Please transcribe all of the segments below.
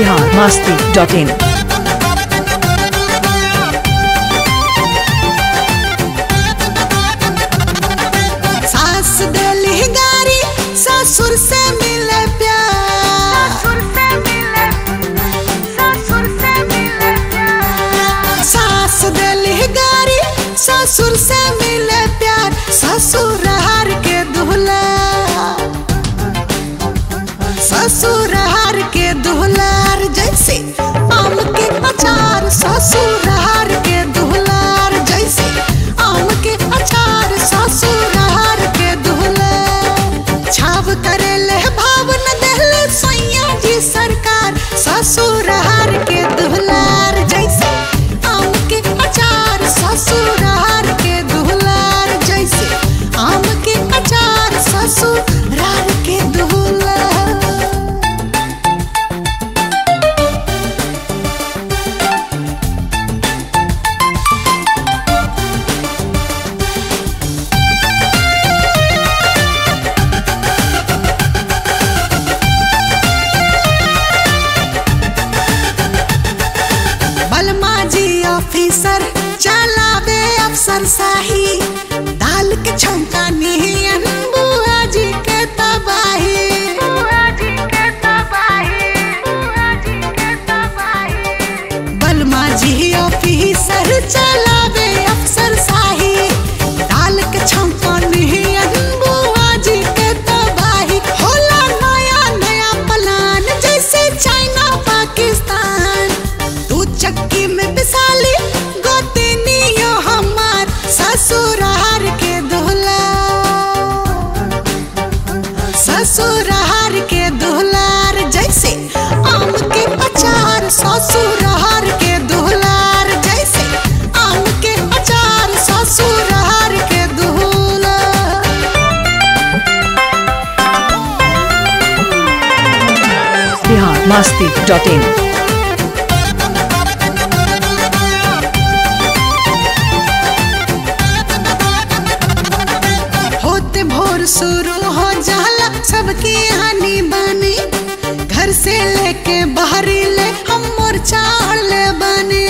Bihar Masti dot in सास दिली गारी ससुर से मिले प्यार सास दिली गारी ससुर से मिले प्यार ससुर हार के दुहला ससुर हार के दुहलार जैसे आम के अचार ससुर हार के दुहलार जैसे आम के अचार ससुर हार के दुहलार छाव करे ले भाव न देले सैया जी सरकार ससुर हार के दुहलार जैसे आम के अचार ससुर हार के दुहलार जैसे आम के अचार ससुर हार के दुहलार बलमा जी ऑफिसर चलावे अफसर शाही दाल के छौंका नियन बुआ जी के तबाही बलमा जी ऑफिसर चलावे अफसर शाही दाल के छौंका नियन बुआ जी के तबाही होला नया नया प्लान जैसे चाइना पाकिस्तान तू चक्की में पिसाली गोतनियो हमार ससुरार के दोहला ससुरार के दोहलार जैसे आम के अचार ससुरार के दोहलार जैसे आम के अचार ससुरार के दोहलार बिहार मस्ती डॉट इन होते भोर शुरू हो जाला सबकी हानि बनी घर से लेके बाहरी ले हम मोर्चा ले बनी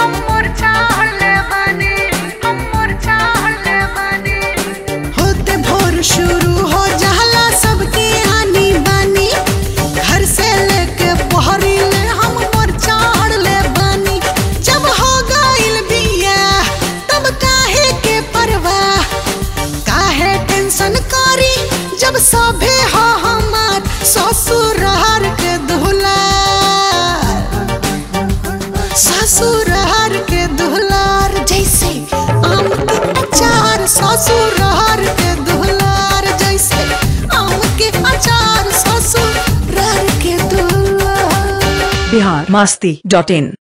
होते भोर शुरू हो जाला सबकी हानि बनी घर से लेके बाहरी ले हम मोर्चा ले बनी जब हो गइल बिया तब काहे के परवाह काहे टेंशन करी जब सभे हो हमार ससुरार के दुहलार ससुरार के दुहलार जैसे आम के अचार ससुरार के दुहलार जैसे आम के अचार ससुरार के दुहलार बिहार मस्ती डॉट इन